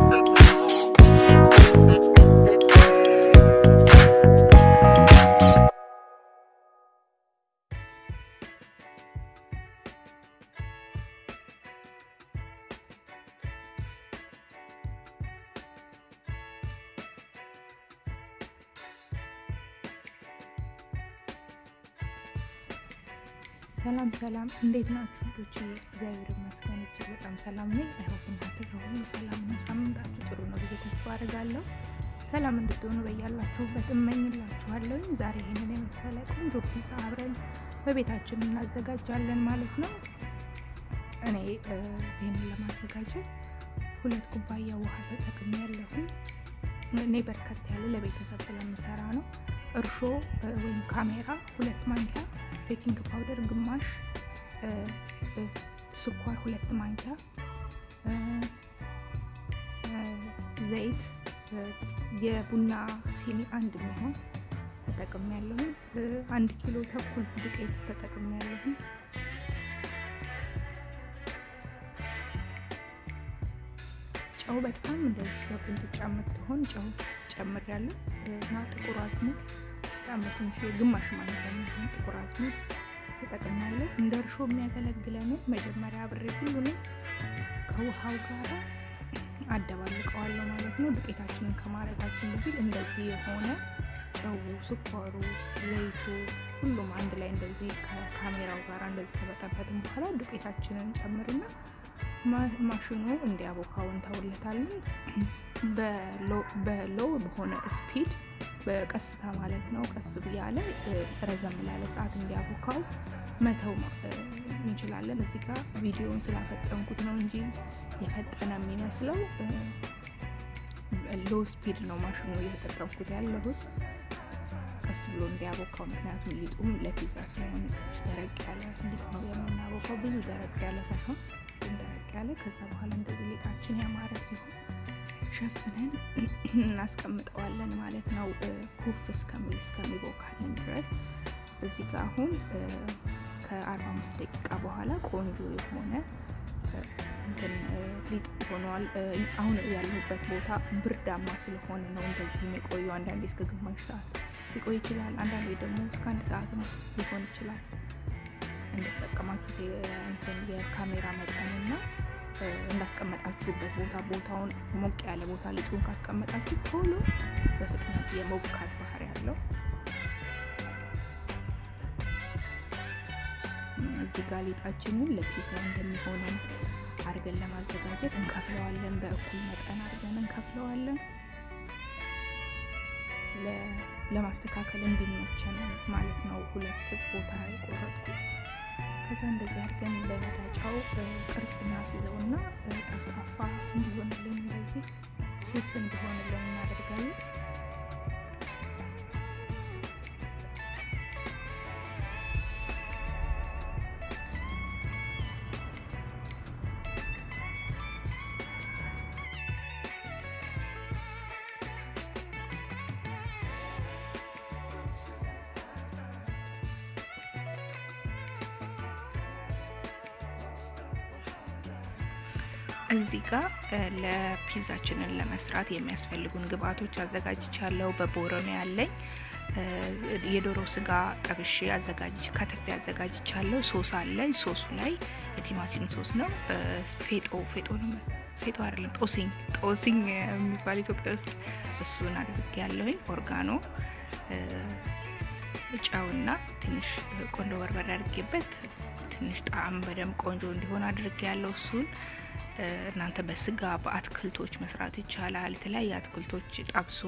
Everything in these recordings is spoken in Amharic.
ሰላም ሰላም፣ እንዴት ናችሁ ልጆች? እግዚአብሔር ይመስገን እጅግ በጣም ሰላም ነኝ። አይሆን እናንተ ከሆኑ ሰላም ነው። ሳምንታችሁ ጥሩ ነው ብዬ ተስፋ አድርጋለሁ። ሰላም እንድትሆኑ በያላችሁበት እመኝላችኋለሁ። ዛሬ ይህንን የመሰለ ቆንጆ ፒዛ አብረን በቤታችን እናዘጋጃለን ማለት ነው። እኔ ይህንን ለማዘጋጀት ሁለት ኩባያ ውሃ ተጠቅሜ ያለሁኝ። እኔ በርከት ያለ ለቤተሰብ ስለምሰራ ነው። እርሾ ወይም ካሜራ ሁለት ማንኪያ ቤኪንግ ፓውደር ግማሽ፣ ስኳር ሁለት ማንኪያ፣ ዘይት የቡና ሲኒ አንድ የሚሆን ተጠቅም ያለሁኝ። አንድ ኪሎ ተኩል ዱቄት ተጠቅም ያለሁኝ። ጨው በጣም እንደዚህ በቁንጥጫ የምትሆን ጨው ጨምር ያለሁ እና ጥቁር አዝሙድ በጣም በትንሽ ግማሽ ማንኪያ የሚሆን ጥቁር አዝሙድ ተጠቅማለሁ። እንደ እርሾ የሚያገለግለንን መጀመሪያ አብሬ ሁሉንም ከውሃው ጋር አደባልቀዋለሁ ማለት ነው። ዱቄታችንን ከማድረጋችን በፊት እንደዚህ የሆነ ጨው፣ ስኳሩ፣ ዘይቱ ሁሉም አንድ ላይ እንደዚህ ከካሜራው ጋር እንደዚህ ከበጠበጥን በኋላ ዱቄታችንን ጨምርና ማሽኑ እንዲያቦካው እንተውለታለን። በሎ በሆነ ስፒድ በቀስታ ማለት ነው። ቀስ ብያለ ረዘም ላለ ሰዓት እንዲያቦካው መተው እንችላለን። እዚህ ጋር ቪዲዮውን ስላፈጠንኩት ነው እንጂ የፈጠነ የሚመስለው ሎ ስፒድ ነው ማሽኑ እየተጠቀምኩት ያለሁት ቀስ ብሎ እንዲያቦካው። ምክንያቱም ሊጡም ለፒዛ ስለሆነ ትንሽ ደረቅ ያለ ሊጥ ነው የምናቦካው፣ ብዙ ደረቅ ያለ ሳይሆን ግን ደረቅ ያለ። ከዛ በኋላ እንደዚህ ሊጣችን ያማረ ሲሆን ሸፍነን እናስቀምጠዋለን ማለት ነው። ኩፍ እስከሚል እስከሚቦካልን ድረስ እዚህ ጋር አሁን ከ45 ደቂቃ በኋላ ቆንጆ የሆነ እንትን ሊጥ ሆኗል። አሁን ያለሁበት ቦታ ብርዳማ ስለሆነ ነው እንደዚህ የቆየው። አንዳንዴ እስከ ግማሽ ሰዓት ሊቆይ ይችላል። አንዳንዴ ደግሞ እስከ አንድ ሰዓት ሊሆን ይችላል። እንደተጠቀማችሁት የካሜራ መጠንና እንዳስቀመጣችሁበት ቦታ ቦታውን ሞቅ ያለ ቦታ ሊጡን ካስቀመጣችሁ ቶሎ በፍጥነት የመቡካት ባህሪ ያለው። እዚህ ጋር ሊጣችንን ለፒዛ እንደሚሆነን አድርገን ለማዘጋጀት እንከፍለዋለን። በእኩል መጠን አድርገን እንከፍለዋለን ለማስተካከል እንዲመቸን ማለት ነው። ሁለት ቦታ የቆረጥኩት ከዛ እንደዚህ አድርገን በመዳጫው ቅርጽ እናስይዘውና ጠፍጣፋ እንዲሆንልን እንደዚህ ስስ እንዲሆንልን እናደርጋለን። እዚህ ጋር ለፒዛችንን ለመስራት የሚያስፈልጉን ግብአቶች አዘጋጅቻለሁ። በቦረኔ ያለኝ የዶሮ ስጋ ጠብሼ አዘጋጅ ከትፌ አዘጋጅቻለሁ። ሶስ አለኝ። ሶሱ ላይ የቲማቲም ሶስ ነው። ፌጦ ፌጦ ነው ፌጦ አይደለም፣ ጦሲኝ ጦሲኝ የሚባል ኢትዮጵያ ውስጥ እሱን አድርጌ ያለሁኝ። ኦርጋኖ፣ ጨውና ትንሽ ቆንጆ በርበሬ አድርጌበት ትንሽ ጣዕም በደንብ ቆንጆ እንዲሆን አድርጌ ያለው እሱን እናንተ በስጋ በአትክልቶች መስራት ይቻላል። የተለያየ አትክልቶች ጠብሶ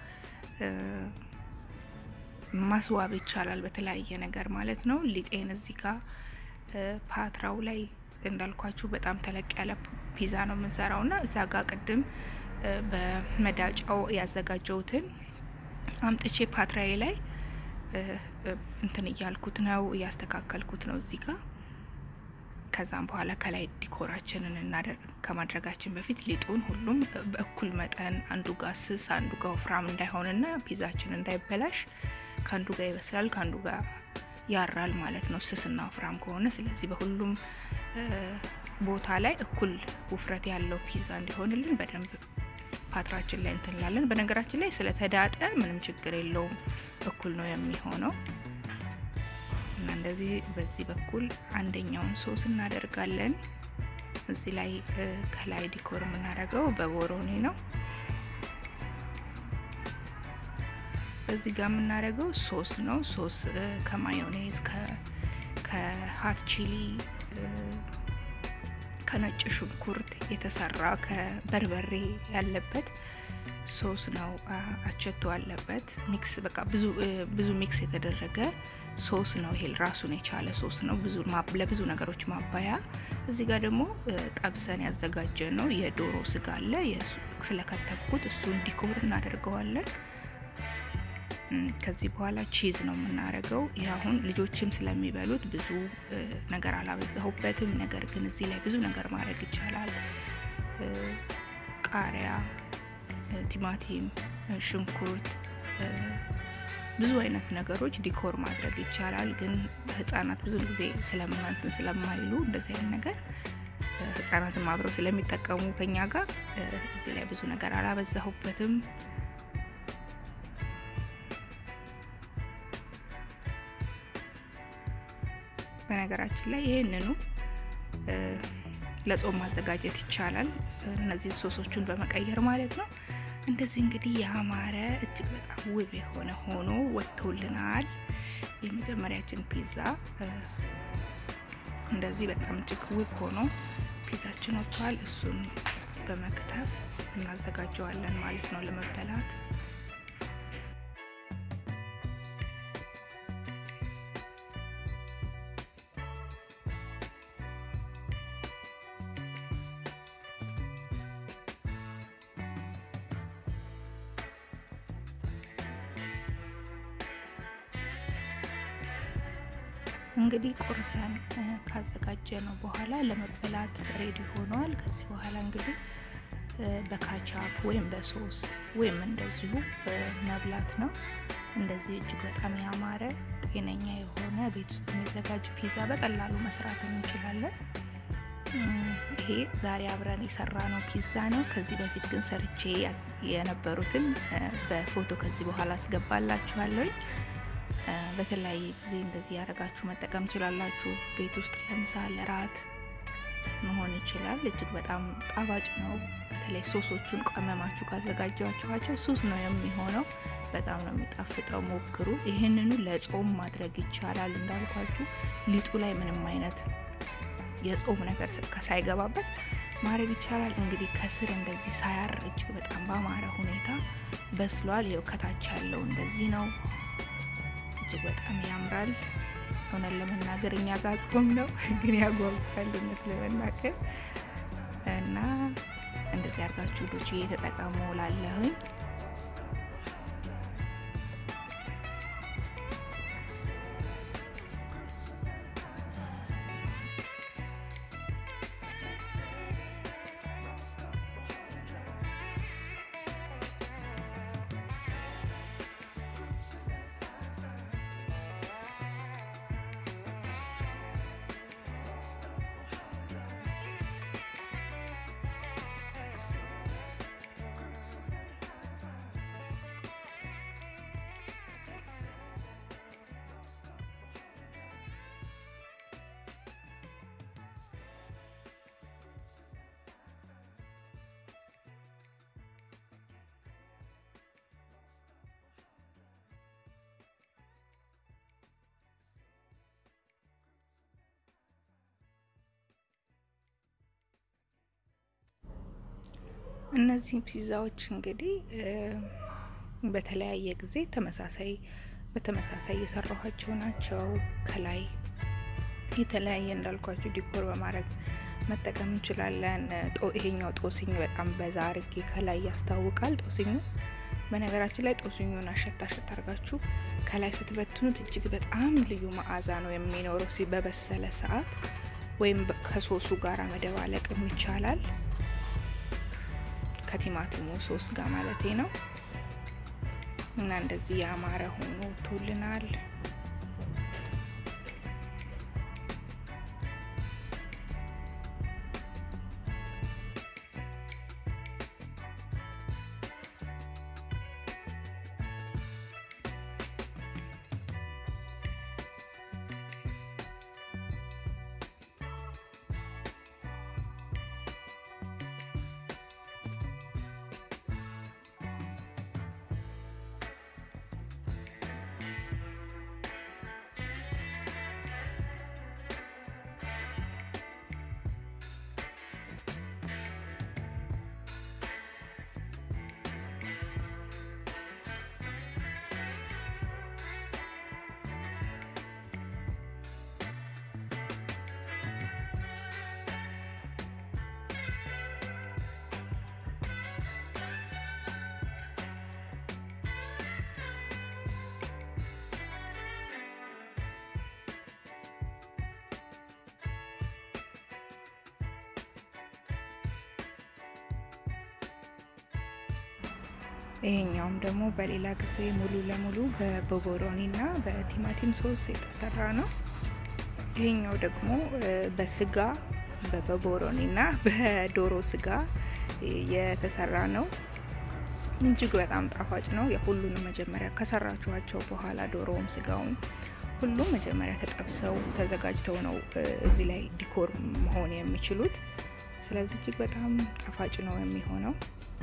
ማስዋብ ይቻላል፣ በተለያየ ነገር ማለት ነው። ሊጤን እዚህ ጋር ፓትራው ላይ እንዳልኳችሁ በጣም ተለቅ ያለ ፒዛ ነው የምንሰራው እና እዛ ጋር ቅድም በመዳጫው ያዘጋጀውትን አምጥቼ ፓትራዬ ላይ እንትን እያልኩት ነው እያስተካከልኩት ነው እዚህ ጋር ከዛም በኋላ ከላይ ዲኮራችንን እናደርግ ከማድረጋችን በፊት ሊጡን ሁሉም በእኩል መጠን አንዱ ጋር ስስ አንዱ ጋር ወፍራም እንዳይሆንና ፒዛችን እንዳይበላሽ ከአንዱ ጋር ይበስላል ከአንዱ ጋር ያራል ማለት ነው፣ ስስና ወፍራም ከሆነ። ስለዚህ በሁሉም ቦታ ላይ እኩል ውፍረት ያለው ፒዛ እንዲሆንልን በደንብ ፓትራችን ላይ እንትንላለን። በነገራችን ላይ ስለተዳጠ ምንም ችግር የለውም፣ እኩል ነው የሚሆነው እና እንደዚህ በዚህ በኩል አንደኛውን ሶስ እናደርጋለን። እዚህ ላይ ከላይ ዲኮር የምናደርገው በቦሮኔ ነው። እዚህ ጋር የምናደርገው ሶስ ነው። ሶስ ከማዮኔዝ ከሀት ቺሊ ከነጭ ሽንኩርት የተሰራ ከበርበሬ ያለበት ሶስ ነው። አቸቶ አለበት። ሚክስ በቃ ብዙ ብዙ ሚክስ የተደረገ ሶስ ነው። ይሄ ራሱን የቻለ ሶስ ነው። ብዙ ለብዙ ነገሮች ማባያ። እዚህ ጋር ደግሞ ጠብሰን ያዘጋጀ ነው የዶሮ ስጋ አለ። ስለከተፍኩት እሱን ዲኮር እናደርገዋለን። ከዚህ በኋላ ቺዝ ነው የምናደርገው። ይህ አሁን ልጆችም ስለሚበሉት ብዙ ነገር አላበዛሁበትም። ነገር ግን እዚህ ላይ ብዙ ነገር ማድረግ ይቻላል። ቃሪያ፣ ቲማቲም፣ ሽንኩርት፣ ብዙ አይነት ነገሮች ዲኮር ማድረግ ይቻላል። ግን ህጻናት ብዙ ጊዜ ስለምናንትን ስለማይሉ እንደዚህ አይነት ነገር ህጻናትም አብረው ስለሚጠቀሙ ከኛ ጋር እዚህ ላይ ብዙ ነገር አላበዛሁበትም። በነገራችን ላይ ይህንኑ ለጾም ማዘጋጀት ይቻላል። እነዚህን ሶሶቹን በመቀየር ማለት ነው። እንደዚህ እንግዲህ ያማረ እጅግ በጣም ውብ የሆነ ሆኖ ወጥቶልናል። የመጀመሪያችን ፒዛ እንደዚህ በጣም እጅግ ውብ ሆኖ ፒዛችን ወጥቷል። እሱን በመክተፍ እናዘጋጀዋለን ማለት ነው ለመበላት። እንግዲህ ቁርሰን ካዘጋጀ ነው በኋላ ለመበላት ሬዲ ሆኗል። ከዚህ በኋላ እንግዲህ በካቻፕ ወይም በሶስ ወይም እንደዚሁ መብላት ነው። እንደዚህ እጅግ በጣም ያማረ ጤነኛ የሆነ ቤት ውስጥ የሚዘጋጅ ፒዛ በቀላሉ መስራት እንችላለን። ይሄ ዛሬ አብረን የሰራ ነው ፒዛ ነው። ከዚህ በፊት ግን ሰርቼ የነበሩትን በፎቶ ከዚህ በኋላ አስገባላችኋለሁ። በተለያየ ጊዜ እንደዚህ ያደረጋችሁ መጠቀም ትችላላችሁ። ቤት ውስጥ ለምሳ ለራት መሆን ይችላል። እጅግ በጣም ጣፋጭ ነው። በተለይ ሶሶቹን ቀመማችሁ ካዘጋጃችኋቸው ሱስ ነው የሚሆነው። በጣም ነው የሚጣፍጠው። ሞክሩ። ይህንኑ ለጾም ማድረግ ይቻላል። እንዳልኳችሁ ሊጡ ላይ ምንም አይነት የጾም ነገር ሳይገባበት ማድረግ ይቻላል። እንግዲህ ከስር እንደዚህ ሳያር እጅግ በጣም ባማረ ሁኔታ በስሏል። ይኸው ከታች ያለው እንደዚህ ነው። እጅግ በጣም ያምራል። እውነት ለመናገር እኛ ጋር ጾም ነው ግን ያጓጓል እውነት ለመናገር እና እንደዚህ አድርጋችሁ ልጆች እየተጠቀሙ ላለሁኝ እነዚህ ፒዛዎች እንግዲህ በተለያየ ጊዜ ተመሳሳይ በተመሳሳይ የሰራኋቸው ናቸው። ከላይ የተለያየ እንዳልኳችሁ ዲኮር በማድረግ መጠቀም እንችላለን። ይሄኛው ጦስኝ በጣም በዛ አርጌ ከላይ ያስታውቃል። ጦስኙ በነገራችን ላይ ጦስኙን አሸት አሸት አርጋችሁ ከላይ ስትበትኑት እጅግ በጣም ልዩ መዓዛ ነው የሚኖረው ሲ በበሰለ ሰዓት ወይም ከሶሱ ጋር መደባለቅም ይቻላል። ከቲማቲሙ ሶስ ጋር ማለቴ ነው። እና እንደዚህ ያማረ ሆኖ ወጥቶልናል። ይሄኛውም ደግሞ በሌላ ጊዜ ሙሉ ለሙሉ በቦቦሮኒ እና በቲማቲም ሶስ የተሰራ ነው። ይሄኛው ደግሞ በስጋ በቦቦሮኒ እና በዶሮ ስጋ የተሰራ ነው። እጅግ በጣም ጣፋጭ ነው። የሁሉንም መጀመሪያ ከሰራችኋቸው በኋላ ዶሮውም ስጋውም ሁሉም መጀመሪያ ተጠብሰው ተዘጋጅተው ነው እዚህ ላይ ዲኮር መሆን የሚችሉት። ስለዚህ እጅግ በጣም ጣፋጭ ነው የሚሆነው።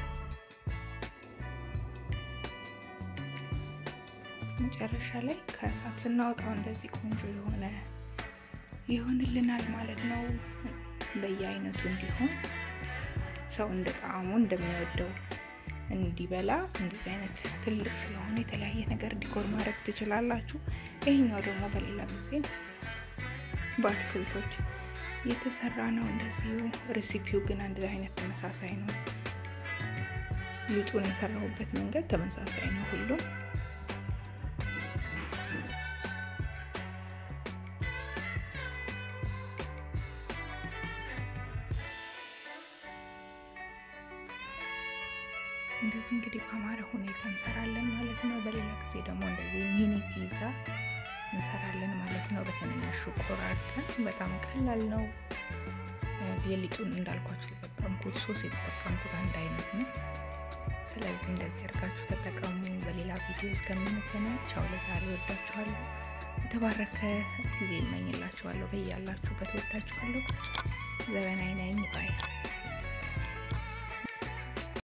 መጨረሻ ላይ ከእሳት ስናወጣው እንደዚህ ቆንጆ የሆነ ይሆንልናል ማለት ነው። በየአይነቱ እንዲሆን ሰው እንደ ጣዕሙ እንደሚወደው እንዲበላ እንደዚህ አይነት ትልቅ ስለሆነ የተለያየ ነገር ዲኮር ማድረግ ትችላላችሁ። ይህኛው ደግሞ በሌላ ጊዜ በአትክልቶች የተሰራ ነው። እንደዚሁ ሬሲፒው ግን አንድ አይነት ተመሳሳይ ነው። ሊጡን የሰራሁበት መንገድ ተመሳሳይ ነው ሁሉም እንደዚህ እንግዲህ በአማረ ሁኔታ እንሰራለን ማለት ነው። በሌላ ጊዜ ደግሞ እንደዚህ ሚኒ ፒዛ እንሰራለን ማለት ነው። በትንንሹ ቆራርጠን በጣም ቀላል ነው። የሊጡን እንዳልኳችሁ የተጠቀምኩት ሶስ የተጠቀምኩት አንድ አይነት ነው። ስለዚህ እንደዚህ አድርጋችሁ ተጠቀሙ። በሌላ ቪዲዮ እስከምንገናኝ ቻው። ለዛሬ ወዳችኋለሁ። የተባረከ ጊዜ እመኝላችኋለሁ። በያላችሁበት ወዳችኋለሁ። ዘበናይ ነኝ ባይ